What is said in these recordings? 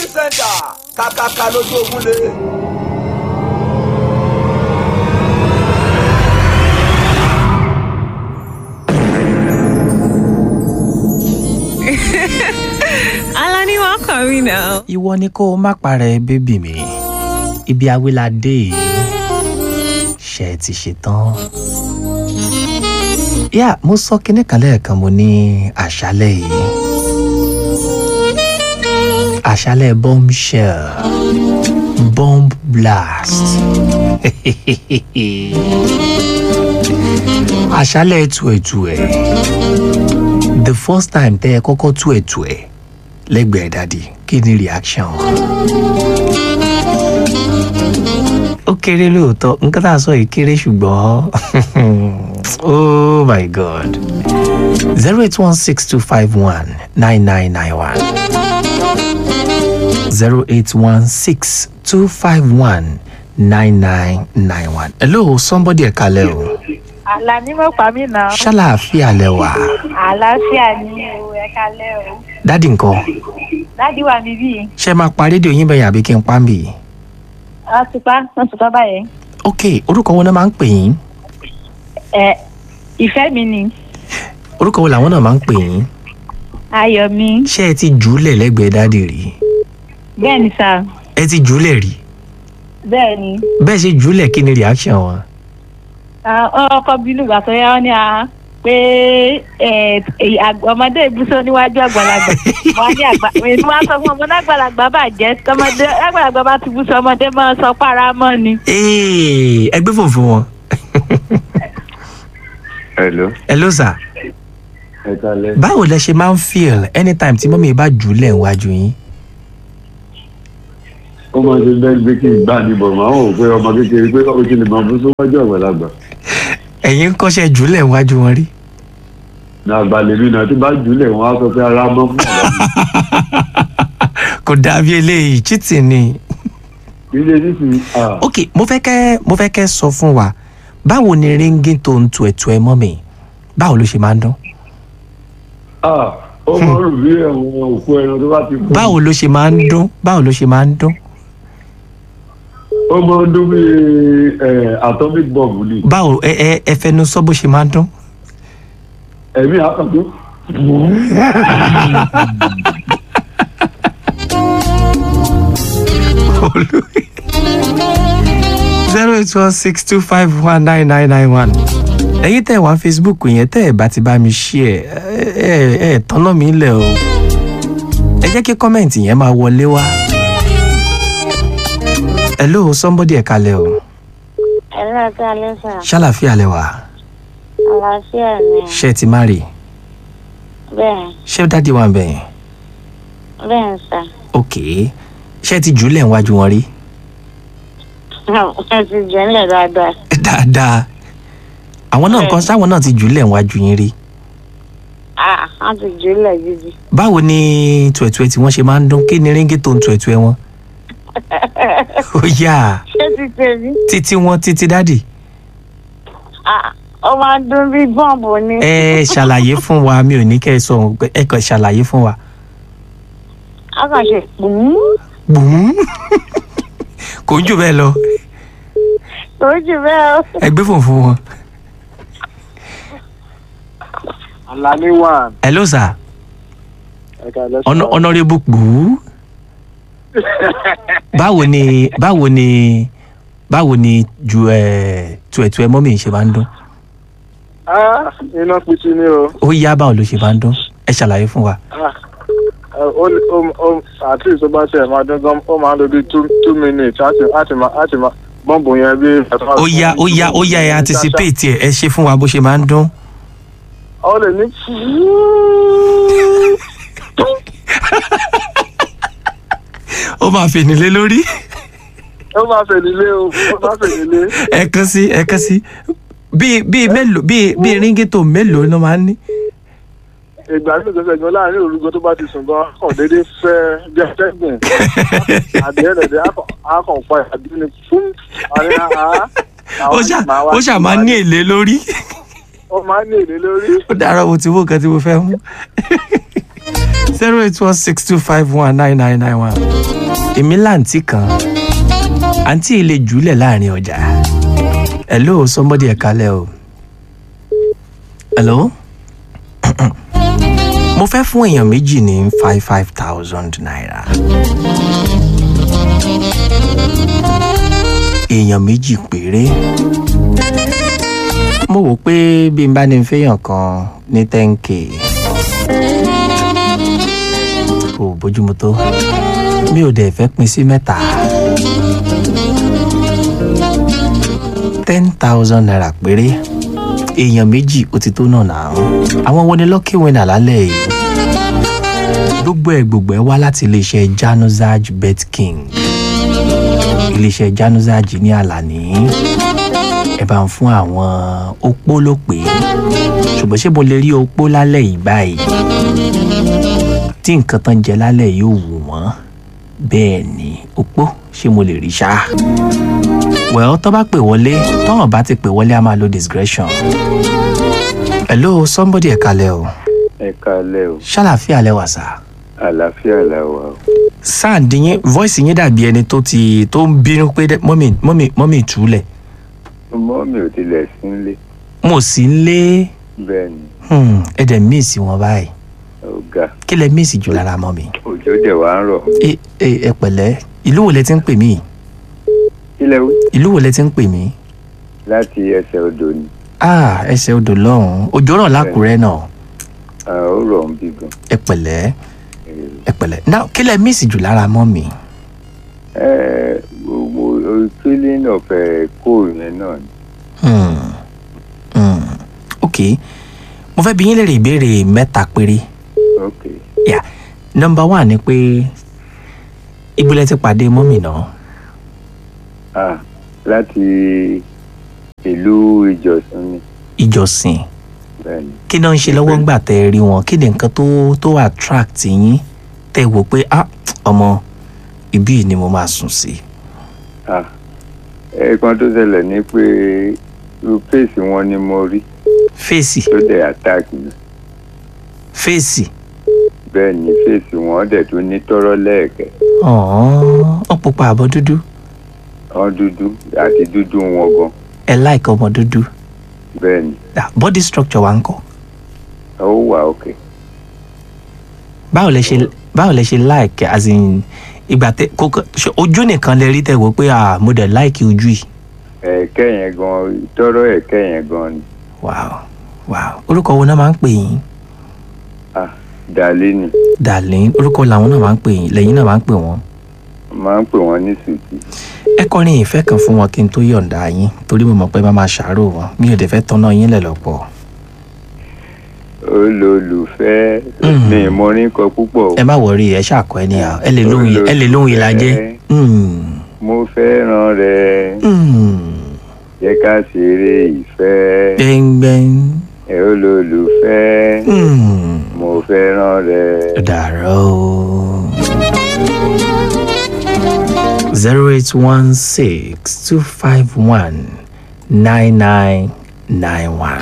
center kàkàkà lójú ogun lé. Alani, welcome, you know. ìwọ ni kó o má parẹ́ bébì mi ibi awilade yìí ṣe ti ṣe tán. yà mo sọ kinní kan lẹ́ẹ̀kan mo ní àṣálẹ̀ yìí àṣálẹ̀ bombshell bomb blast àṣálẹ̀ ètò ètò ẹ̀ the first time tẹ́ ẹ kọ́kọ́ tú ètò ẹ̀ lẹ́gbẹ̀ẹ́ dádì kí ni reaction wọn. ó kéré lóòótọ́ nǹkan tá a sọ yìí kéré ṣùgbọ́n oh my god zero eight one six two five one nine nine nine one zero eight one six two five one nine nine nine one. hello somebody ẹ̀ka lẹ́ o àlà ní mo pa mí náà ṣàlàáfíà lẹ wà àlàáfíà ní o ẹ kalẹ o dádì nǹkan dádì wà níbí ṣe máa pa rédíò yín bẹ́yìn àbí kí n pa ń bì í. wọn ti pa wọn ti pa báyẹn ok orúkọ wo náà máa ń pè yín ẹ ìfẹ́ mi ni orúkọ wo làwọn náà máa ń pè yín ayọ̀ mi ṣé ẹ ti jùúlẹ̀ lẹ́gbẹ̀ẹ́ dáàdì rí bẹ́ẹ̀ ni sà ẹ ti jùúlẹ̀ rí bẹ́ẹ̀ ni bẹ́ẹ̀ ṣe jùúlẹ̀ kí ni reaction wọn. Ah, ọkọ bínú ìgbà tó yá wọn ni a pé ẹ, èyí àgbà- ọmọdé ìbúsọ níwájú àgbàlagbà wọn ní àgbà èmi wá sọ fún ọmọdé àgbàlagbà bàjẹ́ tọmọdé àgbàlagbà bá ti búsọ ọmọdé máa sọ para mọ́ ni. Ee, ẹ gbé fòun fún wọn. Hello, hello sir ẹ kalẹ̀. báwo lẹ ṣe máa ń feel anytime tí mọ́mí bá jùúlẹ̀ níwájú yín. Ó máa ṣe bẹ́ẹ̀ gbé kí n gbà ní bọ̀ máa ń wò pé ọmọ kékeré pé ó ti lè máa bú síwájú àgbàlagbà. ẹ̀yin ń kọ́ṣẹ́ jùúlẹ̀ níwájú wọn rí. Ní àgbàlẹ̀ mi náà tí bá jùlẹ̀ wọn á sọ pé ara mọ́ fún ọ̀la mi. kò dàbí eléyìí cheating ni. Ilé nísìnyí, ah, ok mo fẹ́ kẹ́ mo fẹ́ kẹ́ sọ fún wa báwo ni ringing tó ń tu ẹ̀tù ẹ̀ mọ́mí báwo ló ṣe máa ń dún. ah, ó máa ń rù bí ẹ̀wọ̀n òkú ẹran tó bá ti kú. báwo ló ṣe máa ń dún báwo ló ṣe máa ń dún. Ó máa ń dún bí ẹ̀, atomic bomb ni. báwo ẹ ẹ ẹ fẹnu sọ bó ṣe máa ń dún. Ẹ̀mí àkàtú. zero eight one six two five one nine nine nine one. ẹ̀yin tẹ́ ẹ wá facebook yẹn tẹ́ ẹ bá ti bá mi ṣí ẹ ẹ ẹ ẹ tọ́nà mi lẹ̀ o. ẹ jẹ́ kí kọ́mẹ̀ntì yẹn máa wọlé wá. hello somebody ẹ̀ kalẹ̀ o Ẹ̀rọ ẹ̀ka lẹ́sà, ṣàlàfíà lẹ wà àlàáfíà ni. ṣé ẹ ti má rè Bẹ́ẹ̀ ṣé dáàdi wà bẹ́ẹ̀ bẹ́ẹ̀ ń sà. ok ṣé ẹ ti jùlẹ̀ níwájú wọn rí Ẹ ti jẹ́lẹ̀ dáadáa. dáadáa àwọn náà kan sáwọn náà ti jùlẹ̀ níwájú yín rí Ah, wọ́n ti jùlẹ̀ gidi. báwo ni tuẹ̀tuẹ̀ tí wọ́n ṣe máa ń dún kí ni ríngì tó ń tuẹ̀tuẹ̀ wọn ó yá Ṣé ti tèmi? títí wọn títí dáàdì Ah, ó máa ń dún bí bọ́ǹbù ni. ẹ ṣàlàyé fún wa mi ò ní kẹ́ ẹ sọ ohun pé- ẹ kàn ṣàlàyé fún wa. A kàn ṣe pùún. gbùn kò ń jù bẹ́ẹ̀ lọ Kò jù bẹ́ẹ̀ o. ẹ gbé fòun fún wọn. Alani one. hello sir Ẹ kalẹ̀ sà. Hono- honourable gbùú báwo ni báwo ni báwo ni ju ẹ tuẹ̀tuẹ̀ mọ́mì ṣe máa ń dún Ah, iná pitì ni o. ó yá báwo ló ṣe máa ń dún ẹ ṣàlàyé fún wa. Ah, ẹ, ó ó ó àti tó bá ṣe máa dún gan ó máa ń lo bí two two minutes láti láti máa láti máa bọ́ǹbù yẹn bí. ó yá ó yá ó yá ẹ anticipate ẹ ẹ ṣe fún wa bó ṣe máa ń dún. Ó lè ní. ó máa fènì lé lórí. Ó máa fè nílé o, ó máa fè nílé. ẹ kàn sí ẹ kàn sí bíi bíi mélòó bíi bíi ríngìtò mélòó ló máa ń ní. Ìgbà tí ìgbésẹ̀ gan láàrin òrùgọ́ tó bá ti sùn gan, kàn déédéé fẹ́ bí atẹ́gùn. Àdéhùn ẹ̀dẹ̀ á kàn pa ìpàdé ni fún àárín àá. ó ṣà ó ṣà máa ń ní èlé lórí. Ó máa ń ní èlé lórí. ó dára mo ti wó nǹkan tí mo fẹ́ mú. zero eight one six two five one nine nine nine one. èmi láǹtí kan àǹtí ilé jùlẹ̀ láàrin ọjà hello somebody ẹ̀ kalẹ̀ o hello mo fẹ́ fún èèyàn méjì ní five five thousand naira èèyàn méjì péré mo wò pé bí n bá ní fẹ́yàn kan ní ten k kò bójúmu tó mi ò dẹ̀ fẹ́ pín sí mẹ́ta ten thousand naira péré èèyàn méjì ó ti tó náà náà àwọn wo ni lucky winner lálẹ́ yìí gbogbo ẹ̀ gbogbo ẹ̀ wá láti iléeṣẹ́ januzaj bet king iléeṣẹ́ januzaj ní àlàní ẹ bá ń fún àwọn opó ló pé ṣùgbọ́n ṣé mo lè rí opó lálẹ́ yìí báyìí tí nǹkan tán jẹ lálẹ́ yìí ò wù wọ́n bẹ́ẹ̀ ni opó ṣé mo lè rí ṣá. well tó bá pè wọlé tọ́wọ̀n bá ti pè wọlé a máa lo discretion. hello somebody ẹ̀ kalẹ̀ o ẹ kalẹ́ o ṣàlàfíà lẹ́wà sá. àlàáfíà la wà o. sáàdì yín voice yín dàbí ẹni tó ti tó ń bínú pé dẹ- mọ́mì mọ́mì mọ́mì túlẹ̀ ọmọ mi ò tilẹ̀ sí nílé mo sì ń lé bẹ́ẹ̀ ni hmm, ẹ dẹ̀ míìsì wọn báyìí ọ̀gá kí lẹ míìsì jù lára mọ́ mi. òjò dẹ̀ wá ń rọ̀ ẹ ẹ ẹ pẹ̀lẹ́ ìlú wo lẹ ti ń pè mí kílẹ̀ wí ìlú wo lẹ ti ń pè mí. láti ẹsẹ̀ odò ni ah ẹsẹ̀ odò lọ́hùn-ún òjò rọ̀ lákùrẹ́ náà Ah, ó rọ̀ ń bí gan. ẹ pẹ̀lẹ́ Eh, ẹ pẹ̀lẹ́ now kí lẹ míìsì jù lára mọ́ mi. ẹ mo mo feeling of ẹ cold yẹn náà ni Hmm. Hmm. ok mo fẹ́ bi yín léèrè ìbéèrè mẹ́ta péré ok yà nọmba one ni pé ibo lẹ ti pàdé mọ́mì náà ah láti ìlú ìjọsìn ni ìjọsìn bẹ́ẹ̀ ni kí náà ń ṣe lọ́wọ́ ńgbà tẹ́ ẹ rí wọn kí ni nǹkan tó tó attract yín tẹ́ ẹ wò pé ah ọmọ ibí yìí ni mo máa sùn sí. ah ẹ̀ẹ̀kan tó ṣẹlẹ̀ ni pé irú fèsì wọn ni mo rí fèsì tó dẹ̀ attack mi fèsì bẹ́ẹ̀ ni fèsì wọn dẹ̀ tún ní tọ́rọ́ lẹ́ẹ̀kẹ́ ọ̀hún ó pupa àbọ̀ dúdú wọn dúdú àti dúdú wọn gan ẹ láìka ọmọ dúdú bẹ́ẹ̀ ni Ah, body structure wa ń kọ́ ó wà òkè báwo lẹ ṣe báwo lẹ ṣe like as in ìgbà tẹ kókó ṣe ojú nìkan lè rí tẹ wò pé ah mo dẹ̀ like ojú yìí ẹ̀ẹ̀kẹ́ yẹn gan tọ́rọ́ ẹ̀ẹ̀kẹ́ yẹn gan ni wow wow orúkọ wo náà máa ń pè yín ah dàlẹ́ ni darlene orúkọ làwọn náà máa ń pè yín lẹ́yìn náà máa ń pè wọ́n máa ń pè wọ́n ní sùtì ẹ kọrin ìfẹ́ kan fún wọn kí n tó yọ̀ǹda yín torí mo mọ̀ pé má máa ṣàárò wọn mi ò dẹ̀ fẹ́ tọ́nà yín lẹ̀ lọ́pọ̀ olólùfẹ́ Mm. mi mo ní kọ púpọ̀ o. ẹ má wọrí ẹ ṣàkọ ẹ níyà ẹ lè lóhùn yìí- ẹ lè lóhùn ìlàjẹ mo fẹ́ràn rẹ jẹ́ ká ṣeré ìfẹ́ gbẹ́ngbẹ́ng ẹ olólùfẹ́ mo fẹ́ràn rẹ. dàrọ́ o. zero eight one six two five one nine nine nine one.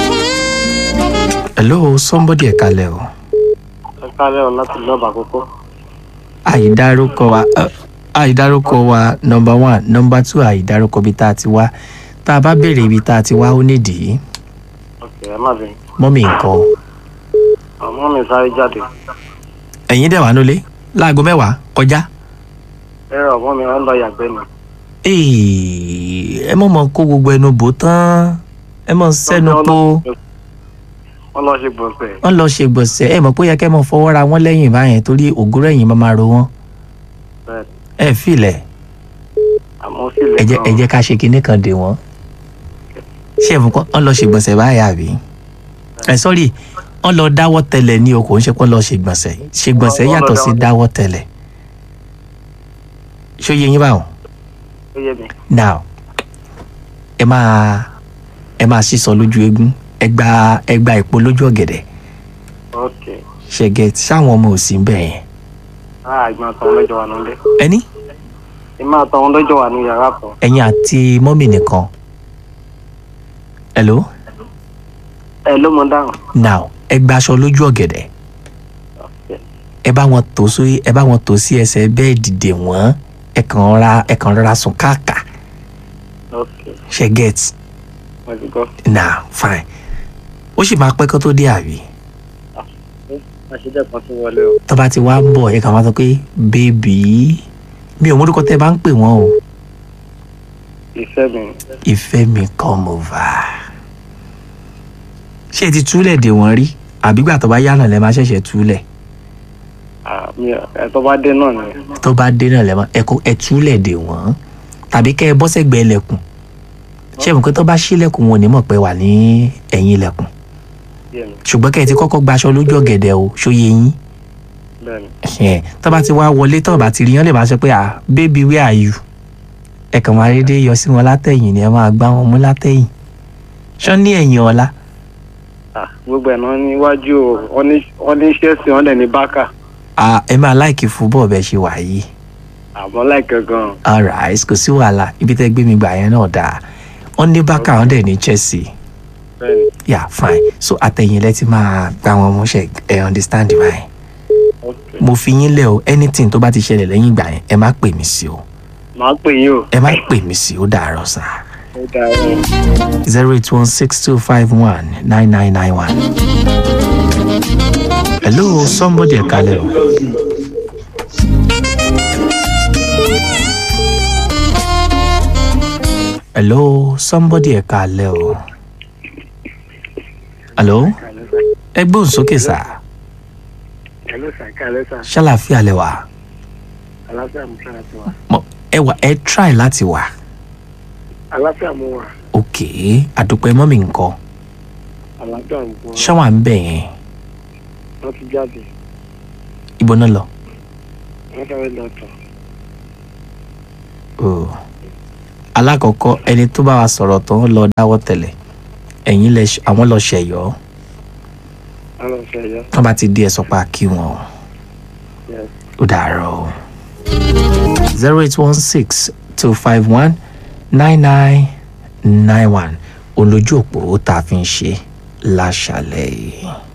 hello somebody ẹ̀ kalẹ̀ o. ẹ kálẹ̀ ọ̀ láti lọ́ọ̀bà àkókò. àìdárúkọ wa ẹ, àìdárúkọ wa number one number two àìdárúkọ ibi tá a ti wá tá a bá béèrè ibi tá a ti wá ó nídìí ọ̀kẹ́ ẹ má bẹ̀rẹ̀. mọ́mì nǹkan ọmọ mi sáré jáde. ẹ̀yin dẹ̀ wá nulẹ̀ láago mẹ́wàá kọjá ẹ rọ ọmọ mi ń lọ yàgbẹ́ ni. Èè, ẹ mọ̀ mọ̀ kó gbogbo ẹnu bò tán ẹ mọ̀ sẹ́nu po wọ́n lọ ṣe gbọ̀nsẹ̀. wọ́n lọ ṣe gbọ̀nsẹ̀ ẹ mọ̀ pé ó yẹ kẹ́ mọ̀ fọwọ́ ra wọ́n lẹ́yìn báyẹn torí ògúrò ẹ̀yìn máa máa ro wọ́n bẹ́ẹ̀ ẹ filẹ̀ àmọ́ sí ilẹ̀ ẹ jẹ́ ẹ jẹ́ ká ṣe kinní kan dè wọ́n ṣé ẹ̀fọn kan wọ́n lọ ṣe gbọ̀nsẹ̀ báyà àbí ẹ sọ́rí wọ́n lọ dáwọ́ tẹlẹ̀ ní o kò ń ṣe pé wọ́n lọ ṣe gbọ̀nsẹ̀ ṣe gbọ̀nsẹ̀ Wọ́n lọ yàtọ̀ sí dáwọ́- dáwọ́ tẹlẹ̀ ṣó yẹ yín báwọn ó yé mi. now ẹ máa ẹ máa sísọ lójú eégún ẹ gba ẹ gba ìpò lójú ọ̀gẹ̀dẹ̀ ok ṣẹ̀gẹ̀ sáwọn ọmọ òsì ń bẹ̀ yẹn ah ìgbà àtàwọn lọ́jọ́ wà nílé. ẹni ìmọ̀ àtàwọn lọ́jọ́ wà ní yàrá kan. ẹ̀yin àti mọ́mì nìkan hello ẹ ló mọ dáhùn. now ẹ gba aṣọ lójú ọ̀gẹ̀dẹ̀ ẹ bá wọn tò sórí ẹ bá wọn tò sí ẹsẹ̀ bẹ́ẹ̀dì dè wọ́n ẹ kàn ra ẹ kàn rọra sùn káàkà ok ṣe get wọ́n ti gbọ́. now fine ó sì máa pẹ́ kó tó dé àbí àṣìdẹ́kan tó wọlé o. tó bá ti wá ń bọ̀ ẹ kàn máa sọ pé bébì mi ò mórúkọ tẹ́ ẹ bá ń pè wọ́n o ìfẹ́ mi ìfẹ́ mi come over ṣé ẹ ti túlẹ̀ dè wọ́n rí àbígbà tó bá yánà lẹ́ máa ṣẹ̀ṣẹ̀ túlẹ̀ ẹ̀ tó bá dé náà ni. tó bá dé náà lẹ́ máa ẹ kó ẹ túlẹ̀ dè wọ́n tàbí kẹ́ ẹ bọ́ sẹ́gbẹ̀ẹ́ ilẹ̀kùn ṣé ẹ mọ̀ pé tó bá ṣílẹ̀kùn wọn ò ní mọ̀ pé wà ní ẹ̀yìn ilẹ̀kùn bẹ́ẹ̀ni ṣùgbọ́n kẹ́ ẹ ti kọ́kọ́ gbaṣọ lójú ọ̀gẹ̀dẹ̀ o ṣóye yín bẹ́ẹ̀ni ẹ̀ tó bá ti wá wọlé tó bá ti rí yán lè máa sọ pé ah baby where are you ẹ kàn máa dédé yọ sí wọn látẹ̀yìn ni ẹ máa gbá wọn mú látẹ̀yìn ṣọ́ ní ẹ̀yìn ọ̀la Ah, gbogbo ẹ̀ náà níwájú o wọ́n ní wọ́n ní Chelsea wọ́n dẹ̀ ní Barca ah ẹ máa láìkì fúbọ̀ bẹ́ẹ̀ ṣe wà yìí àmọ́ láìpẹ́ gan-an alright kò sí wàhálà ibi tẹ́ gbé mi gbà yẹn náà dáa wọ́n ní bákà wọ́n dẹ̀ ní Chelsea bẹ́ẹ̀ni yeah fine so àtẹ̀yìn lẹ́ ti máa gbá wọn mú ṣe ẹ understand báyìí ok mo fi yín lẹ̀ o anything tó bá ti ṣẹlẹ̀ lẹ́yìn ìgbà yẹn ẹ má pè mí sí o màá pè yín o. ẹ má pè mí sí o dàárọ̀ sá ó dáa o. zero eight one six two five one nine nine nine one. hello somebody ẹ kalẹ̀ o. hello somebody ẹ kalẹ̀ o. hello ẹ gbóhùn sókè sá hello sir kálẹ̀ sir ṣàlàfíà lẹ wà aláfíà mo sára ti wà. Mọ- ẹ wà ẹ try láti wà aláfíà mo wà ok àdùpẹ́ mọ́mì nǹkan aláfíà mo wà ṣáwà ń bẹ̀ yẹn wọ́n ti jáde ibo náà lọ. wọ́n sáré lọ tọ̀. Oh. alákọ̀ọ́kọ́ ẹni tó bá wa sọ̀rọ̀ tó ń lọ dáwọ́ tẹ̀lẹ̀ ẹ̀yìn lẹ ṣ- àwọn lọ ṣẹ̀yọ́ wọ́n lọ ṣe ẹ̀yọ́. wọ́n bá ti di ẹ̀sọ́ pa kí wọn o Yes. ó dàárọ̀ o. zero eight one six two five one nine nine nine one olójú òpó tá a fi ń ṣe láṣàlẹ̀ yìí.